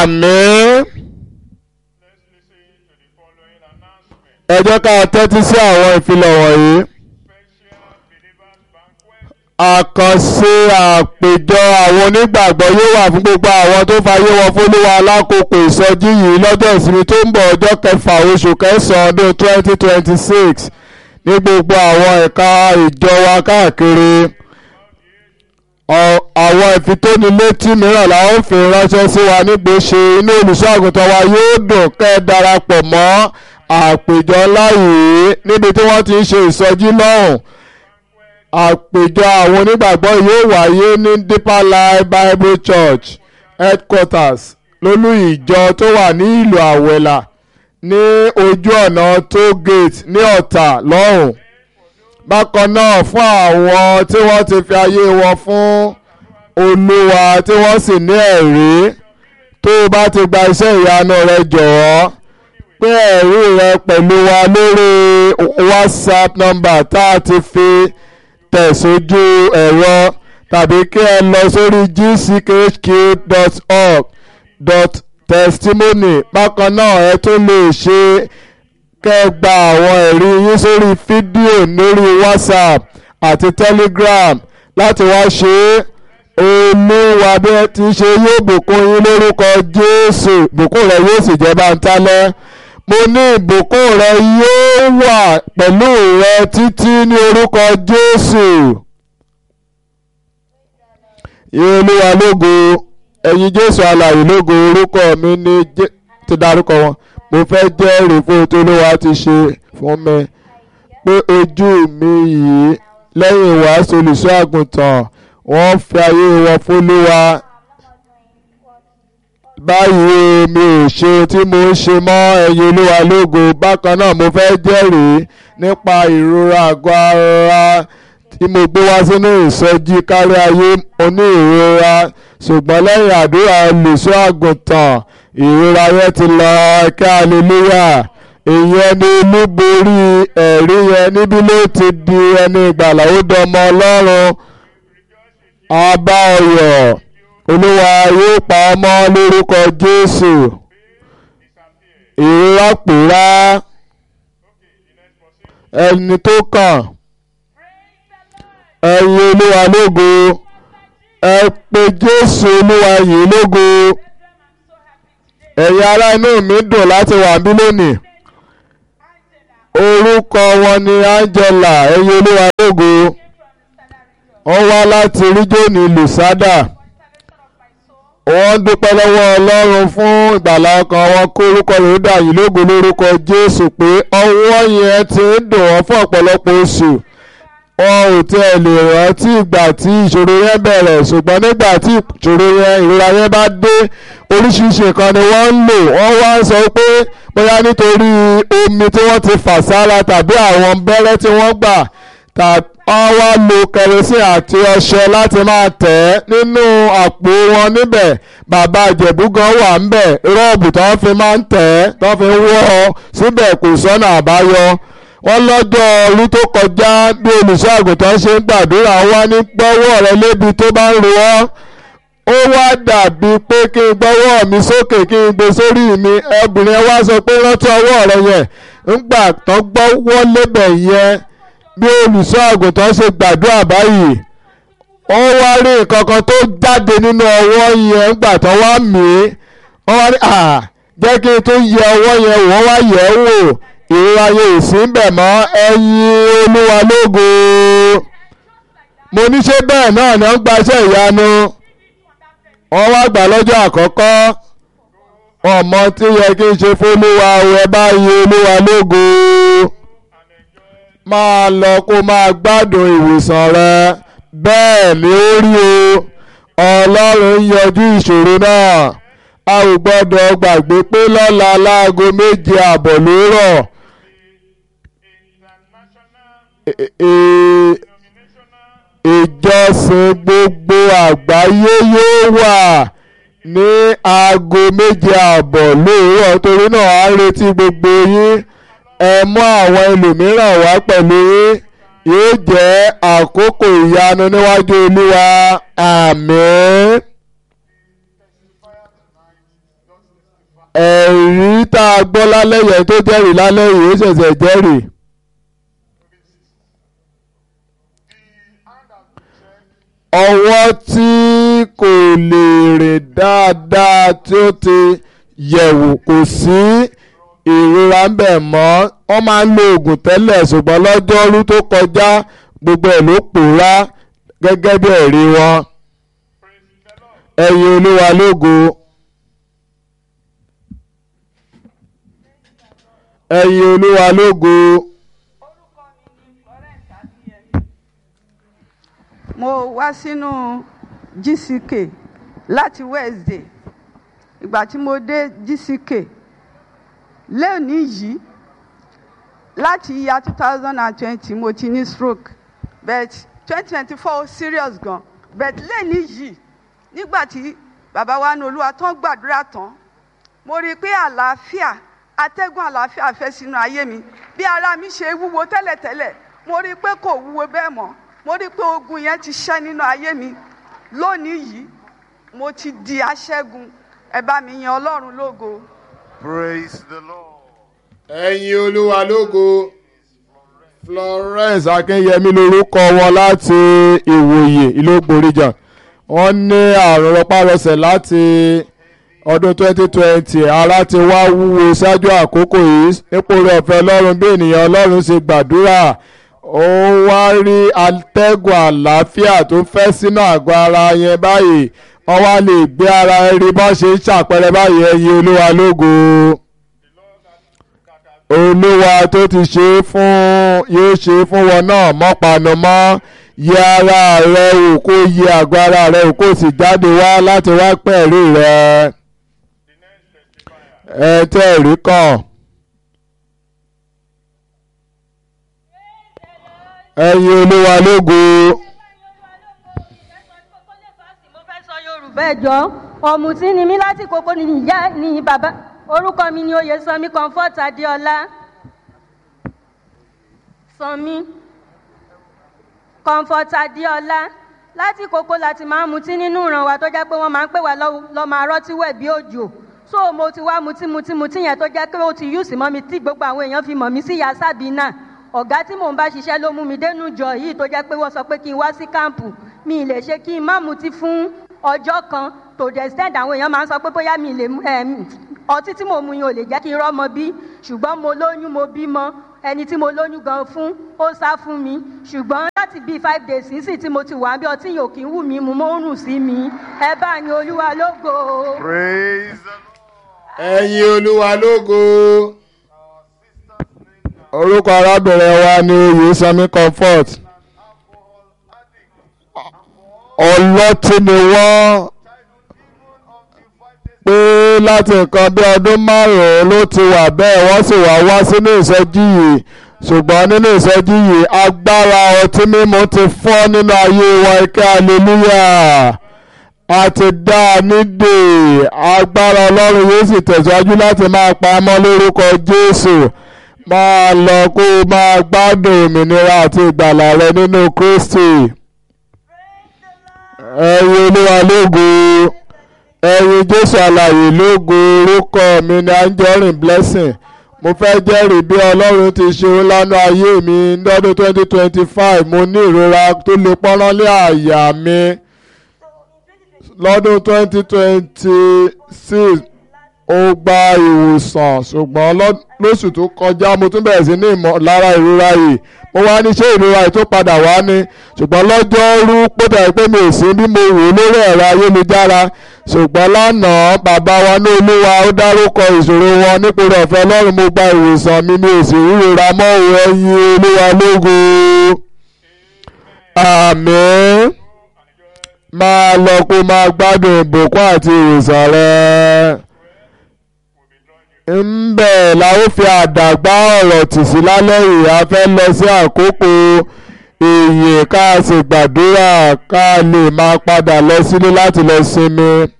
àmín. Let's listen to the following announcement. ẹ jẹ́ ká tẹ́tí sí àwọn ìfilọ̀ wọ̀nyí. Special Believers Banquet àkànṣe àpèjọ àwọn onígbàgbọ́ yóò wà fún gbogbo àwọn tó fayé wọn fólúwa lákòókò ìsọjí yìí lọ́jọ́ ìsinmi tó ń bọ̀ ọjọ́ kẹfà oṣù kẹsàn-án ọdún twenty twenty six ní gbogbo àwọn ẹ̀ka ìjọ wa káàkiri. Ọ- àwọn ìfitónilétí mìíràn la ó fi ránṣẹ́ sí wa nígbèsè inú olùṣọ́ àgùntàn wa yóò dùn kẹ́ ẹ darapọ̀ mọ́ àpèjọ ńlá yìí níbi tí wọ́n ti ń ṣe ìsọjí lọ́hùn àpèjọ àwọn onígbàgbọ́ yóò wáyé ní Deeper Life Bible Church headquarters lólú ìjọ tó wà ní ìlú àwẹ̀là ní ojú ọ̀nà toll gate ní ọ̀tà lọ́hùn bákan náà fún àwọn tí wọ́n ti fi ayé wọn fún olúwa tí wọ́n sì ní ẹ̀rí tó o bá ti gba iṣẹ́ ìyanu rẹ jọ̀wọ́ pé ẹ̀rí rẹ pẹ̀lú wa lórí whatsapp number tá a ti fi tẹ̀ sójú ẹ̀rọ tàbí kí ẹ lọ sórí gckhq.org dot testimony bákan náà ẹ tún lè ṣe kẹ́ ẹ gba àwọn ẹ̀rí yín sórí fídíò lórí whatsapp àti telegram láti wá ṣe é olúwa bí ẹ ti ṣe yóò bùkún yín lórúkọ jésù bùkún rẹ yóò sì jẹ́ báńtálẹ́ mo ní ìbùkún rẹ yóò wà pẹ̀lú rẹ títí ní orúkọ jésù yín olúwa lógo ẹ̀yin jésù alààyè lógo orúkọ mi ní Jé- ti dárúkọ wọn mo fẹ́ jẹ́rìí fún ohun tó olúwa ti ṣe fún mi pé ojú mi yìí lẹ́yìn ìwàásù olùṣọ́ àgùntàn wọ́n fi ayé wọn fólúwa báyìí o, mi ò ṣe tí mo ń ṣe mọ́ ẹ̀yin olúwa lógo bákan náà mo fẹ́ jẹ́rìí nípa ìrora àgọ́ ara tí mo gbé wá sínú ìsọjí kárí ayé oní ìrora ṣùgbọ́n lẹ́yìn àdúrà olùṣọ́ àgùntàn ìrora yẹn ti lọ ẹ̀ka hallelujah ìyẹn ni olúborí ẹ̀rí yẹn níbí ló ti di ẹni ìgbàlà ó dọmọ ọlọ́run abá ọyọ̀ olúwa yóò pa ọmọ lórúkọ jésù ìrora pòórá ẹni tó kàn ẹ̀yin olúwa lógo ẹ pé jésù olúwa yìí lógo ẹ̀yin ará inú mi dùn láti wà bí lónìí orúkọ wọn ni angela ẹ̀yin olúwa lógo wọ́n wá láti ríjòní lùsádà wọ́n dúpẹ́ lọ́wọ́ ọlọ́run fún ìgbàlá ọkàn wọn kó orúkọ rẹ̀ ó dà yìí lógo lórúkọ jésù pé ọwọ́ yẹn ti ń dùn wọ́n fún ọ̀pọ̀lọpọ̀ oṣù wọn ò tiẹ̀ lè rántí ìgbà tí ìṣòro yẹn bẹ̀rẹ̀ ṣùgbọ́n nígbà tí ìṣòro yẹn ìrora yẹn bá dé oríṣiríṣi nǹkan ni wọ́n ń lò wọ́n wá ń sọ pé bóyá nítorí omi tí wọ́n ti fà sára tàbí àwọn bẹ́rẹ́ tí wọ́n gbà tàbí wọ́n wá lo kẹrosíìn àti ọṣẹ láti máa tẹ̀ ẹ́ nínú àpò wọn níbẹ̀ bàbá ìjẹ̀bú gan wà ńbẹ̀ rọ́ọ̀bù tó ń fi máa ń tẹ̀ ẹ́ tó ń fi wọ́ ọ síbẹ̀ kò sọ́nà àbáyọ wọ́n lọ́jọ́ orí tó kọjá bí olùṣọ́ àgùntàn ṣe ń gbàdúrà wá ní gbọ́wọ́ rẹ lébi tó bá ń ro ọ́ ó wá dàbí pé kí n gbọ́wọ́ mi sókè kí n gbé sórí mi obìnrin wá sọ pé rántí ọwọ́ rẹ yẹn ńgbà tán gbọ́wọ́ lébẹ̀ yẹn bí olùṣọ́ àgùntàn ṣe gbàdúrà báyìí wọ́n wá rí nǹkan kan tó jáde nínú ọwọ́ yẹn ńgbà tán wá mí wọ́n wá rí à jẹ́ kí n tó yẹ ọwọ́ yẹn wọ́n wá yẹ̀ ẹ́ wò ìrora yẹn ò sí ń bẹ̀ mọ́ ẹ̀yin olúwa lógo mo ní ṣé bẹ́ẹ̀ náà ni wọ́n gbaṣẹ́ ìyanu wọ́n wá gbà lọ́jọ́ àkọ́kọ́ ọmọ tí yẹ kí n ṣe fólúwa ẹ bá yẹ olúwa lógo máa lọ kó máa gbádùn ìwòsàn rẹ bẹ́ẹ̀ ni ó rí o ọlọ́run yanjú ìṣòro náà a ò gbọ́dọ̀ gbàgbé pé lọ́la láago méje àbọ̀ ló rọ̀ International e- e- denominational ìjọsìn gbogbo àgbáyé yóò wà ní aago méje àbọ̀ lóòrọ̀ torí náà à ń retí gbogbo yín ẹ mú àwọn ẹlòmíràn wá pẹ̀lú yín yóò jẹ́ àkókò ìyanu níwájú olúwa àmín. tá a gbọ́ lálẹ́ yẹn tó jẹ́rìí lálẹ́ yìí ó ṣẹ̀ṣẹ̀ jẹ́rìí. ọwọ́ tí kò lè rìn dáadáa tí ó ti yẹ̀wò kò sí ìrora ń bẹ̀ mọ́ wọ́n máa ń lo oògùn tẹ́lẹ̀ ṣùgbọ́n lọ́jọ́rú tó kọjá gbogbo ẹ̀ ló pòórá gẹ́gẹ́ bí ẹ̀rí wọn ẹ̀yin olúwa lógo ẹ̀yin olúwa lógo mo wá sínú GCK láti Wednesday ìgbà tí mo dé GCK lẹ́ẹ̀ni yìí láti year two thousand and twenty mo ti ní stroke but twenty twenty four serious gan but lẹ́ẹ̀ni yìí nígbà tí bàbá wa ní olúwa tán gbàdúrà tán mo rí i pé àlàáfíà atẹ́gùn àlàáfíà fẹ́ sínú ayé mi bí ara mi ṣe wúwo tẹ́lẹ̀tẹ́lẹ̀ mo rí i pé kò wúwo bẹ́ẹ̀ mọ́ mo rí i pé ogun yẹn ti ṣẹ́ nínú ayé mi lónìí yìí mo ti di aṣẹ́gun ẹ bá mi yan ọlọ́run lógo. Praise the Lord. ẹ̀yin olúwa lógo Florence Akínyẹmí lorúkọ wọn láti ìwòye ìlógbòríjà wọ́n ní àrùn rọpárọsẹ̀ láti ọdún 2020 ara ti wá wúwo ṣáájú àkókò yìí nípò rẹ̀ ọ̀fẹ́ ọlọ́run bí ènìyàn ọlọ́run ṣe gbàdúrà ó wá rí atẹ́gùn àlàáfíà tó fẹ́ sínú àgọ́ ara yẹn báyìí wọ́n wá lè gbé ara rí bọ́n ṣe ń ṣàpẹẹrẹ báyìí ẹ̀yin olúwa lógo olúwa tó ti ṣe é fún yóò ṣe é fún wọn náà mọ́panu mọ́ yẹ ara rẹ wò kó yẹ àgọ́ ara rẹ wò kó sì jáde wá láti wá pẹ̀lú rẹ ẹ tẹ́ ẹ̀rí kàn. ẹ̀yin olúwa lógo mo fẹ́ sọ yorùbá ẹjọ́ ọ̀mùtí ni mí láti kókó ni ìyá ni bàbá orúkọ mi ni oyèsanmi comfort adéọlá sanmi comfort adéọlá láti kókó láti máa ń mutí nínú ìran wa tó jẹ́ pé wọ́n máa ń pè wá lọ́ máa rọ́tí wẹ̀ bí òjò so mo ti wá mutí mutí mutí yẹn tó jẹ́ pé ó ti yùsì mọ́ mi tí gbogbo àwọn èèyàn fi mọ̀ mí sí ìyá sábìínà ọ̀gá tí mò ń bá ṣiṣẹ́ ló mú mi dénú jọ yìí tó jẹ́ pé wọ́n sọ pé kí n wá sí káàmpù mi ì lè ṣe kí n má mutí fún ọjọ́ kan to the extent àwọn èèyàn máa ń sọ pé bóyá mi lè ọtí tí mo mu yẹn ò lè jẹ́ kí n rọ́mọ bí ṣùgbọ́n mo lóyún mo bímọ ẹni tí mo lóyún gan fún ó sá fún mi ṣùgbọ́n láti bíi five days sísìn tí mo ti wà bí ọtí yòókì ń wù mí mu mo ń rùn sí mi ẹ bá ní olúwa lógo. Praise the Lord. ẹ̀yin olúwa lógo orúkọ arábìnrin wa ni oyèsanmi comfort ọlọ́tí ni wọ́n pé láti nǹkan bí ọdún márùn-ún ló ti wà bẹ́ẹ̀ wọ́n sì wá wá sínú ìsọjí yìí ṣùgbọ́n nínú ìsọjí yìí agbára ọtí mímu ti fọ́ nínú ayé wa ike hallelujah a ti dá a nídè agbára ọlọ́run yóò sì tẹ̀síwájú láti máa pa á mọ́ lórúkọ jésù máa lọ kó o máa gbádùn òmìnira àti ìgbàlà rẹ nínú kristi ẹ̀yin olúwa lógo ẹ̀yin jésù alààyè lógo orúkọ mi ni anjorin blessing mo fẹ́ jẹ́rìí bí ọlọ́run ti ṣe ń lánàá ayé mi lọ́dún twenty twenty five mo ní ìrora tó lè pọ́nrán lé àyà mi lọ́dún twenty twenty six ó gba ìwòsàn ṣùgbọ́n lóṣù tó kọjá mo tún bẹ̀rẹ̀ sí ní ìmọ̀lára ìrora yìí mo wá ní ṣé ìrora yìí tó padà wá ní ṣùgbọ́n lọ́jọ́rú pọ́tà pé mi ò sí bí mo wò lórí ẹ̀rọ ayélujára ṣùgbọ́n lánàá bàbá wa ní olúwa ó dárúkọ ìṣòro wọn nípòrò ọ̀fẹ́ ọlọ́run mo gba ìwòsàn mi mi ò sì ríra mọ́ òun ẹ̀yin olúwa lógo àmín máa lọ kó máa gbádùn ìbùkún àti ìwòsàn rẹ ńbẹ̀ la ó fi àdàgbà ọ̀rọ̀ tì sí lálẹ́ yìí a fẹ́ lọ sí àkókò èyí ká sì gbàdúrà ká lè máa padà lọ sílé láti lọ sinmi.